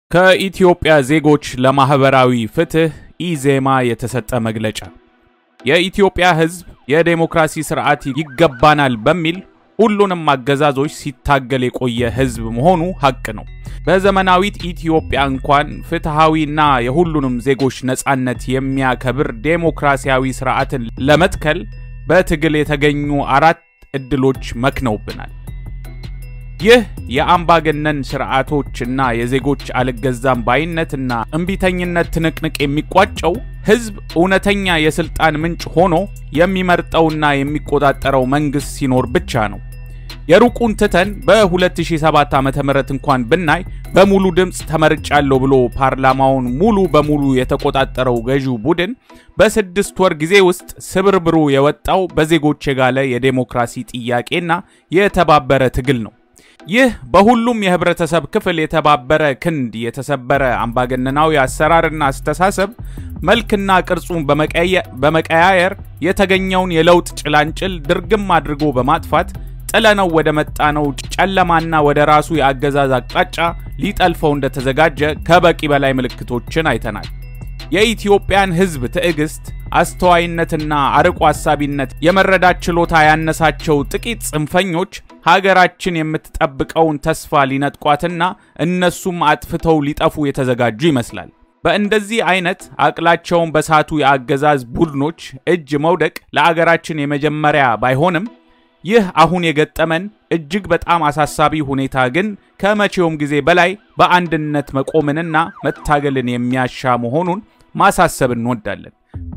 ከኢትዮጵያ ዜጎች ለማህበራዊ ፍትህ ኢዜማ የተሰጠ መግለጫ። የኢትዮጵያ ሕዝብ የዴሞክራሲ ስርዓት ይገባናል በሚል ሁሉንም አገዛዞች ሲታገል የቆየ ሕዝብ መሆኑ ሐቅ ነው። በዘመናዊት ኢትዮጵያ እንኳን ፍትሐዊና የሁሉንም ዜጎች ነጻነት የሚያከብር ዴሞክራሲያዊ ስርዓትን ለመትከል በትግል የተገኙ አራት ዕድሎች መክነውብናል። ይህ የአምባገነን ስርዓቶችና የዜጎች አልገዛም ባይነትና እምቢተኝነት ትንቅንቅ የሚቋጨው ህዝብ እውነተኛ የስልጣን ምንጭ ሆኖ የሚመርጠውና የሚቆጣጠረው መንግስት ሲኖር ብቻ ነው። የሩቁን ትተን በ2007 ዓ.ም እንኳን ብናይ በሙሉ ድምፅ ተመርጫለሁ ብሎ ፓርላማውን ሙሉ በሙሉ የተቆጣጠረው ገዢው ቡድን በስድስት ወር ጊዜ ውስጥ ስብርብሩ የወጣው በዜጎች የጋለ የዴሞክራሲ ጥያቄና የተባበረ ትግል ነው። ይህ በሁሉም የህብረተሰብ ክፍል የተባበረ ክንድ የተሰበረ አምባገነናዊ አሰራርና አስተሳሰብ መልክና ቅርጹን በመቀያየር የተገኘውን የለውጥ ጭላንጭል ድርግም አድርጎ በማጥፋት ጥለነው ወደ መጣነው ጨለማና ወደ ራሱ የአገዛዝ አቅጣጫ ሊጠልፈው እንደተዘጋጀ ከበቂ በላይ ምልክቶችን አይተናል። የኢትዮጵያን ህዝብ ትዕግስት፣ አስተዋይነትና አርቆ አሳቢነት የመረዳት ችሎታ ያነሳቸው ጥቂት ጽንፈኞች ሀገራችን የምትጠብቀውን ተስፋ ሊነጥቋትና እነሱም አጥፍተው ሊጠፉ የተዘጋጁ ይመስላል። በእንደዚህ አይነት አቅላቸውን በሳቱ የአገዛዝ ቡድኖች እጅ መውደቅ ለአገራችን የመጀመሪያ ባይሆንም ይህ አሁን የገጠመን እጅግ በጣም አሳሳቢ ሁኔታ ግን ከመቼውም ጊዜ በላይ በአንድነት መቆምንና መታገልን የሚያሻ መሆኑን ማሳሰብ እንወዳለን።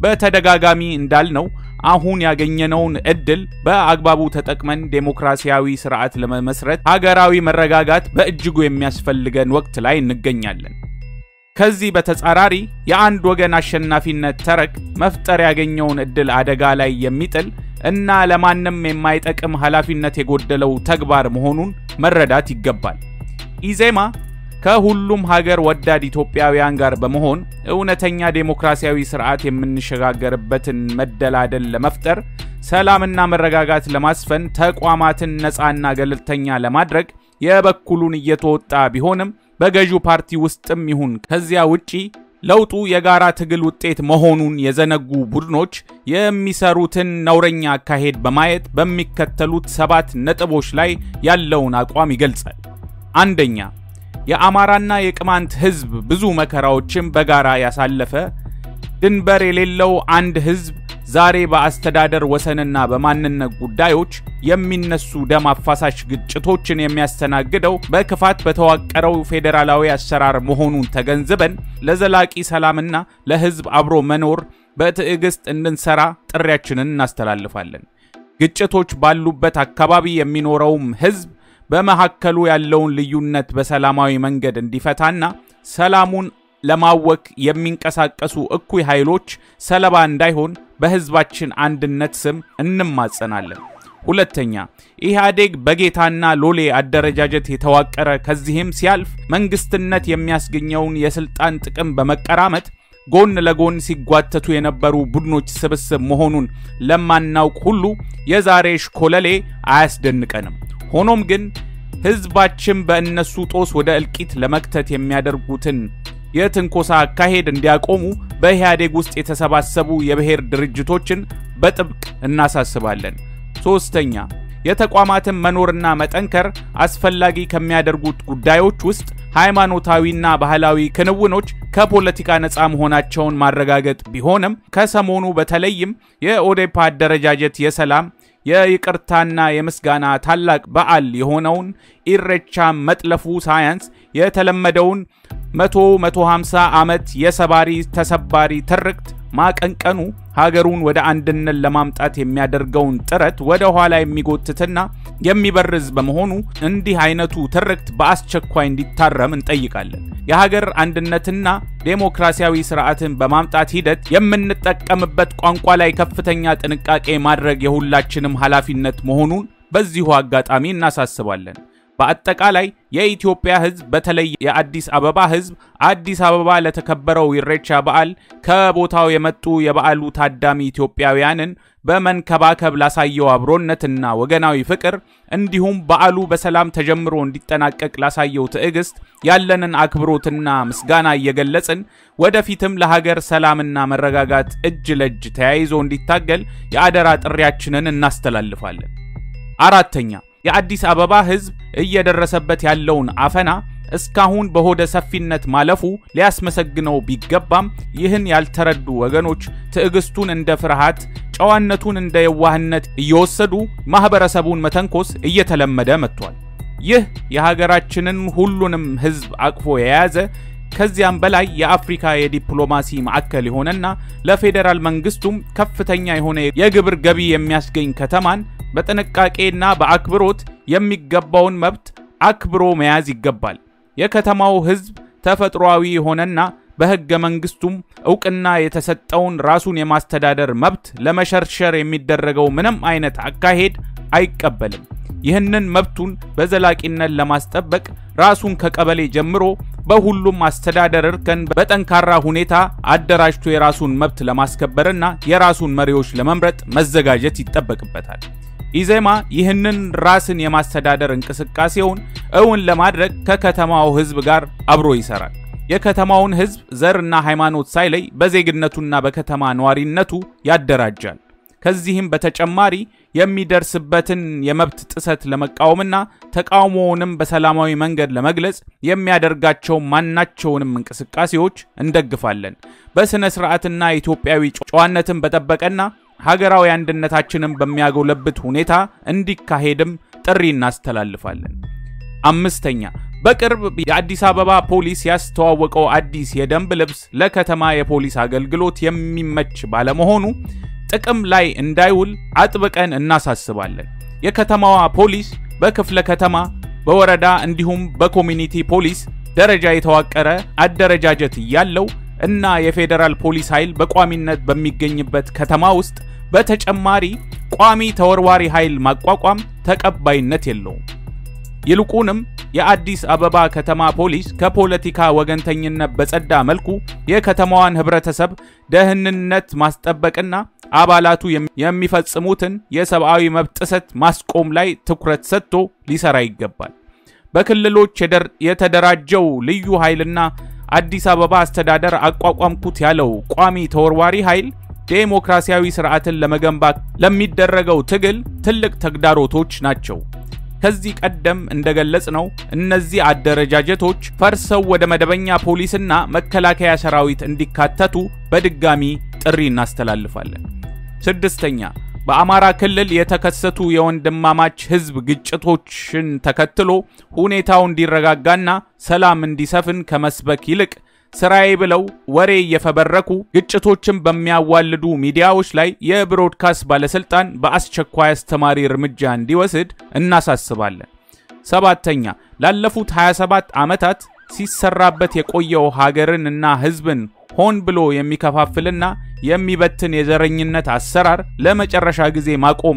በተደጋጋሚ እንዳልነው አሁን ያገኘነውን እድል በአግባቡ ተጠቅመን ዴሞክራሲያዊ ስርዓት ለመመስረት ሀገራዊ መረጋጋት በእጅጉ የሚያስፈልገን ወቅት ላይ እንገኛለን። ከዚህ በተጻራሪ የአንድ ወገን አሸናፊነት ተረክ መፍጠር ያገኘውን እድል አደጋ ላይ የሚጥል እና ለማንም የማይጠቅም ኃላፊነት የጎደለው ተግባር መሆኑን መረዳት ይገባል። ኢዜማ ከሁሉም ሀገር ወዳድ ኢትዮጵያውያን ጋር በመሆን እውነተኛ ዴሞክራሲያዊ ስርዓት የምንሸጋገርበትን መደላደል ለመፍጠር፣ ሰላምና መረጋጋት ለማስፈን፣ ተቋማትን ነፃና ገለልተኛ ለማድረግ የበኩሉን እየተወጣ ቢሆንም በገዢው ፓርቲ ውስጥም ይሁን ከዚያ ውጪ ለውጡ የጋራ ትግል ውጤት መሆኑን የዘነጉ ቡድኖች የሚሰሩትን ነውረኛ አካሄድ በማየት በሚከተሉት ሰባት ነጥቦች ላይ ያለውን አቋም ይገልጻል። አንደኛ፣ የአማራና የቅማንት ሕዝብ ብዙ መከራዎችን በጋራ ያሳለፈ ድንበር የሌለው አንድ ሕዝብ ዛሬ በአስተዳደር ወሰንና በማንነት ጉዳዮች የሚነሱ ደም አፋሳሽ ግጭቶችን የሚያስተናግደው በክፋት በተዋቀረው ፌዴራላዊ አሰራር መሆኑን ተገንዝበን ለዘላቂ ሰላምና ለሕዝብ አብሮ መኖር በትዕግስት እንድንሰራ ጥሪያችንን እናስተላልፋለን። ግጭቶች ባሉበት አካባቢ የሚኖረውም ሕዝብ በመካከሉ ያለውን ልዩነት በሰላማዊ መንገድ እንዲፈታና ሰላሙን ለማወክ የሚንቀሳቀሱ እኩይ ኃይሎች ሰለባ እንዳይሆን በሕዝባችን አንድነት ስም እንማጸናለን። ሁለተኛ፣ ኢህአዴግ በጌታና ሎሌ አደረጃጀት የተዋቀረ ከዚህም ሲያልፍ መንግስትነት የሚያስገኘውን የስልጣን ጥቅም በመቀራመት ጎን ለጎን ሲጓተቱ የነበሩ ቡድኖች ስብስብ መሆኑን ለማናውቅ ሁሉ የዛሬ ሽኮለሌ አያስደንቀንም። ሆኖም ግን ሕዝባችን በእነሱ ጦስ ወደ እልቂት ለመክተት የሚያደርጉትን የትንኮሳ አካሄድ እንዲያቆሙ በኢህአዴግ ውስጥ የተሰባሰቡ የብሔር ድርጅቶችን በጥብቅ እናሳስባለን። ሶስተኛ የተቋማትን መኖርና መጠንከር አስፈላጊ ከሚያደርጉት ጉዳዮች ውስጥ ሃይማኖታዊና ባህላዊ ክንውኖች ከፖለቲካ ነፃ መሆናቸውን ማረጋገጥ ቢሆንም ከሰሞኑ በተለይም የኦዴፓ አደረጃጀት የሰላም የይቅርታና የምስጋና ታላቅ በዓል የሆነውን ኢሬቻ መጥለፉ ሳያንስ የተለመደውን መቶ መቶ ሃምሳ ዓመት የሰባሪ ተሰባሪ ትርክት ማቀንቀኑ ሀገሩን ወደ አንድነት ለማምጣት የሚያደርገውን ጥረት ወደ ኋላ የሚጎትትና የሚበርዝ በመሆኑ እንዲህ አይነቱ ትርክት በአስቸኳይ እንዲታረም እንጠይቃለን። የሀገር አንድነትና ዴሞክራሲያዊ ስርዓትን በማምጣት ሂደት የምንጠቀምበት ቋንቋ ላይ ከፍተኛ ጥንቃቄ ማድረግ የሁላችንም ኃላፊነት መሆኑን በዚሁ አጋጣሚ እናሳስባለን። በአጠቃላይ የኢትዮጵያ ሕዝብ በተለይ የአዲስ አበባ ሕዝብ አዲስ አበባ ለተከበረው ኢሬቻ በዓል ከቦታው የመጡ የበዓሉ ታዳሚ ኢትዮጵያውያንን በመንከባከብ ላሳየው አብሮነትና ወገናዊ ፍቅር እንዲሁም በዓሉ በሰላም ተጀምሮ እንዲጠናቀቅ ላሳየው ትዕግስት ያለንን አክብሮትና ምስጋና እየገለጽን ወደፊትም ለሀገር ሰላምና መረጋጋት እጅ ለእጅ ተያይዞ እንዲታገል የአደራ ጥሪያችንን እናስተላልፋለን። አራተኛ የአዲስ አበባ ሕዝብ እየደረሰበት ያለውን አፈና እስካሁን በሆደ ሰፊነት ማለፉ ሊያስመሰግነው ቢገባም ይህን ያልተረዱ ወገኖች ትዕግስቱን እንደ ፍርሃት፣ ጨዋነቱን እንደ የዋህነት እየወሰዱ ማኅበረሰቡን መተንኮስ እየተለመደ መጥቷል። ይህ የሀገራችንን ሁሉንም ሕዝብ አቅፎ የያዘ ከዚያም በላይ የአፍሪካ የዲፕሎማሲ ማዕከል የሆነና ለፌዴራል መንግስቱም ከፍተኛ የሆነ የግብር ገቢ የሚያስገኝ ከተማን በጥንቃቄና በአክብሮት የሚገባውን መብት አክብሮ መያዝ ይገባል። የከተማው ሕዝብ ተፈጥሯዊ የሆነና በሕገ መንግስቱም ዕውቅና የተሰጠውን ራሱን የማስተዳደር መብት ለመሸርሸር የሚደረገው ምንም አይነት አካሄድ አይቀበልም። ይህንን መብቱን በዘላቂነት ለማስጠበቅ ራሱን ከቀበሌ ጀምሮ በሁሉም አስተዳደር እርከን በጠንካራ ሁኔታ አደራጅቶ የራሱን መብት ለማስከበርና የራሱን መሪዎች ለመምረጥ መዘጋጀት ይጠበቅበታል። ኢዜማ ይህንን ራስን የማስተዳደር እንቅስቃሴውን እውን ለማድረግ ከከተማው ሕዝብ ጋር አብሮ ይሰራል። የከተማውን ሕዝብ ዘርና ሃይማኖት ሳይለይ በዜግነቱና በከተማ ነዋሪነቱ ያደራጃል። ከዚህም በተጨማሪ የሚደርስበትን የመብት ጥሰት ለመቃወምና ተቃውሞውንም በሰላማዊ መንገድ ለመግለጽ የሚያደርጋቸው ማናቸውንም እንቅስቃሴዎች እንደግፋለን። በሥነ ሥርዓትና ኢትዮጵያዊ ጨዋነትን በጠበቀና ሀገራዊ አንድነታችንን በሚያጎለብት ሁኔታ እንዲካሄድም ጥሪ እናስተላልፋለን። አምስተኛ በቅርብ የአዲስ አበባ ፖሊስ ያስተዋወቀው አዲስ የደንብ ልብስ ለከተማ የፖሊስ አገልግሎት የሚመች ባለመሆኑ ጥቅም ላይ እንዳይውል አጥብቀን እናሳስባለን። የከተማዋ ፖሊስ በክፍለ ከተማ፣ በወረዳ እንዲሁም በኮሚኒቲ ፖሊስ ደረጃ የተዋቀረ አደረጃጀት እያለው እና የፌዴራል ፖሊስ ኃይል በቋሚነት በሚገኝበት ከተማ ውስጥ በተጨማሪ ቋሚ ተወርዋሪ ኃይል ማቋቋም ተቀባይነት የለውም። ይልቁንም የአዲስ አበባ ከተማ ፖሊስ ከፖለቲካ ወገንተኝነት በጸዳ መልኩ የከተማዋን ሕብረተሰብ ደህንነት ማስጠበቅና አባላቱ የሚፈጽሙትን የሰብአዊ መብት ጥሰት ማስቆም ላይ ትኩረት ሰጥቶ ሊሰራ ይገባል። በክልሎች የተደራጀው ልዩ ኃይልና አዲስ አበባ አስተዳደር አቋቋምኩት ያለው ቋሚ ተወርዋሪ ኃይል ዴሞክራሲያዊ ስርዓትን ለመገንባት ለሚደረገው ትግል ትልቅ ተግዳሮቶች ናቸው። ከዚህ ቀደም እንደገለጽ ነው እነዚህ አደረጃጀቶች ፈርሰው ወደ መደበኛ ፖሊስና መከላከያ ሰራዊት እንዲካተቱ በድጋሚ ጥሪ እናስተላልፋለን። ስድስተኛ በአማራ ክልል የተከሰቱ የወንድማማች ህዝብ ግጭቶችን ተከትሎ ሁኔታው እንዲረጋጋና ሰላም እንዲሰፍን ከመስበክ ይልቅ ስራዬ ብለው ወሬ እየፈበረኩ ግጭቶችን በሚያዋልዱ ሚዲያዎች ላይ የብሮድካስት ባለስልጣን በአስቸኳይ አስተማሪ እርምጃ እንዲወስድ እናሳስባለን። ሰባተኛ ላለፉት 27 ዓመታት ሲሰራበት የቆየው ሀገርን እና ህዝብን ሆን ብሎ የሚከፋፍልና የሚበትን የዘረኝነት አሰራር ለመጨረሻ ጊዜ ማቆም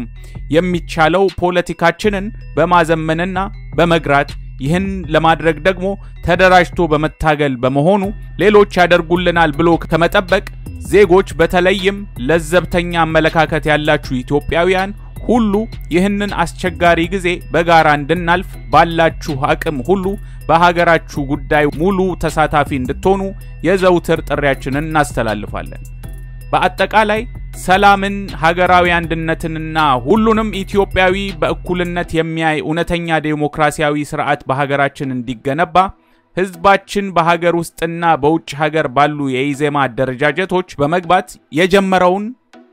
የሚቻለው ፖለቲካችንን በማዘመንና በመግራት ይህን ለማድረግ ደግሞ ተደራጅቶ በመታገል በመሆኑ ሌሎች ያደርጉልናል ብሎ ከመጠበቅ ዜጎች በተለይም ለዘብተኛ አመለካከት ያላችሁ ኢትዮጵያውያን ሁሉ ይህንን አስቸጋሪ ጊዜ በጋራ እንድናልፍ ባላችሁ አቅም ሁሉ በሀገራችሁ ጉዳይ ሙሉ ተሳታፊ እንድትሆኑ የዘውትር ጥሪያችንን እናስተላልፋለን። በአጠቃላይ ሰላምን፣ ሀገራዊ አንድነትንና ሁሉንም ኢትዮጵያዊ በእኩልነት የሚያይ እውነተኛ ዴሞክራሲያዊ ስርዓት በሀገራችን እንዲገነባ ህዝባችን በሀገር ውስጥና በውጭ ሀገር ባሉ የኢዜማ አደረጃጀቶች በመግባት የጀመረውን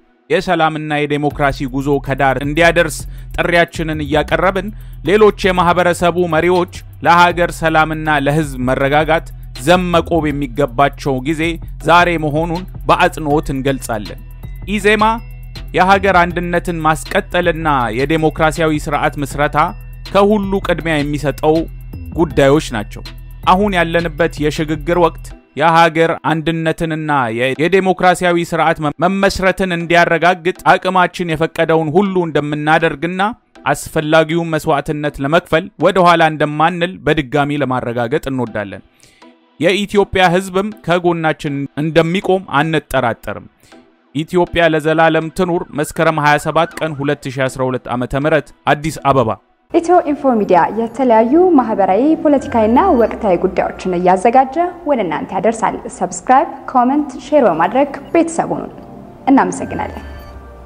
የሰላምና የዴሞክራሲ ጉዞ ከዳር እንዲያደርስ ጥሪያችንን እያቀረብን ሌሎች የማህበረሰቡ መሪዎች ለሀገር ሰላምና ለህዝብ መረጋጋት ዘመቆብ የሚገባቸው ጊዜ ዛሬ መሆኑን በአጽንኦት እንገልጻለን። ኢዜማ የሀገር አንድነትን ማስቀጠልና የዴሞክራሲያዊ ስርዓት ምስረታ ከሁሉ ቅድሚያ የሚሰጠው ጉዳዮች ናቸው። አሁን ያለንበት የሽግግር ወቅት የሀገር አንድነትንና የዴሞክራሲያዊ ስርዓት መመስረትን እንዲያረጋግጥ አቅማችን የፈቀደውን ሁሉ እንደምናደርግና አስፈላጊውን መስዋዕትነት ለመክፈል ወደ ኋላ እንደማንል በድጋሚ ለማረጋገጥ እንወዳለን። የኢትዮጵያ ሕዝብም ከጎናችን እንደሚቆም አንጠራጠርም። ኢትዮጵያ ለዘላለም ትኑር። መስከረም 27 ቀን 2012 ዓ.ም አዲስ አበባ። ኢትዮ ኢንፎ ሚዲያ የተለያዩ ማህበራዊ፣ ፖለቲካዊና ወቅታዊ ጉዳዮችን እያዘጋጀ ወደ እናንተ ያደርሳል። ሰብስክራይብ፣ ኮመንት፣ ሼር በማድረግ ቤተሰቡን እናመሰግናለን።